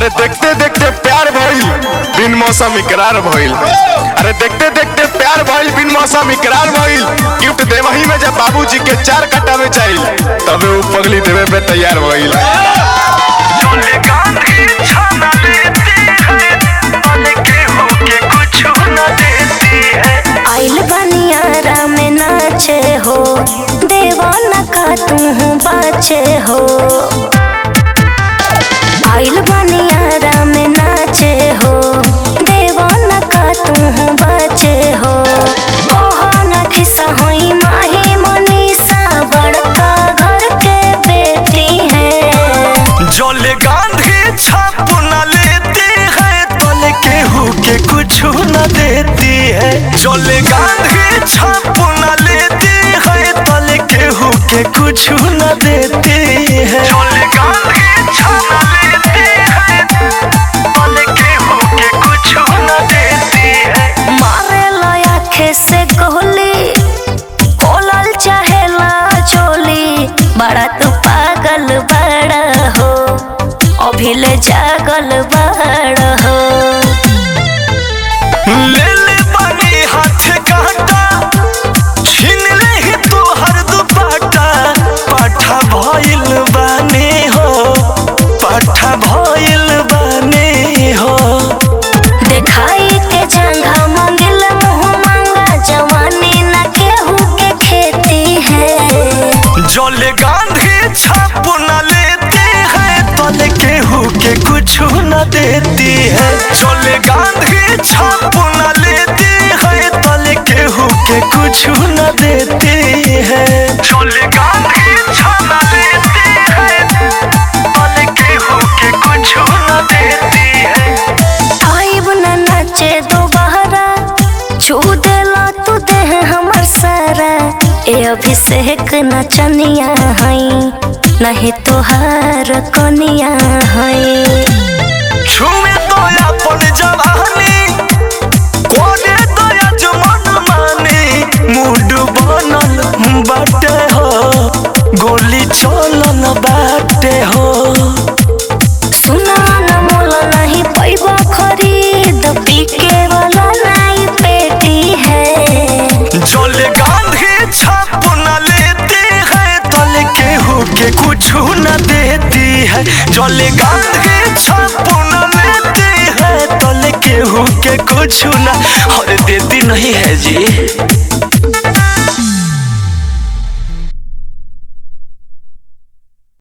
अरे देखते देखते प्यार भइल बिन मौसम इकरार भइल अरे देखते देखते प्यार भइल बिन मौसम इकरार भइल गिफ्ट देवही में जब बाबूजी के चार कट्टा में चाहिल तबे वो पगली देवे पे तैयार भइल चले गांधी छाना लेती है पल के होके कुछ न देती है आइल बनियारा में नाचे हो देवाना का तू बाचे हो आइल बनियारा में नाचे हो देवाना का तू बाचे हो ओहो ना खिसा होई माही मनीषा बड़का घर के बेटी है जले गांधी छाप न लेती है तल के होके कुछ न देती है जले गांधी छाप न लेती है तल के होके कुछ न देती है जले गांधी छाप न लेती है तल के होके कुछ न देती है मारे आखे से गोली खोलल चाहेला चोली बड़ा तू पागल बड़ा हो अभिले जागल बड़ा हो ले ले बनी हाथ काटा छीन ले ही तू हर दुपट्टा पाठा भइल बने हो पाठा भइल बने हो देखाई के जंघा मंगिल मुँह मांगा जवानी न केहू के खेती है जल गांधी छाप न लेती है तल केहू के कुछ न देती है जल गांधी छाप न लेती है तल केहू के कुछ न देती है जल गांधी छाप न लेती है तल केहू के कुछ न देती है आइब न नाचे दोबारा छू देला तू देह हमर सारा ए अभिषेक नचनिया हई नहीं तोहार कनिया हई छुमे तो अपन जवानी कोने तो अजमन मानी मूड बनल बाटे हो गोली चलन बाटे हो सुना न मोला नहीं पैबा खरीद पीके वाला नहीं पेटी है जल गांधी छाप न लेती है तल केहू के कुछ न देती है जल गांधी छाप न लेती है तल केहू के कुछ न और देती नहीं है जी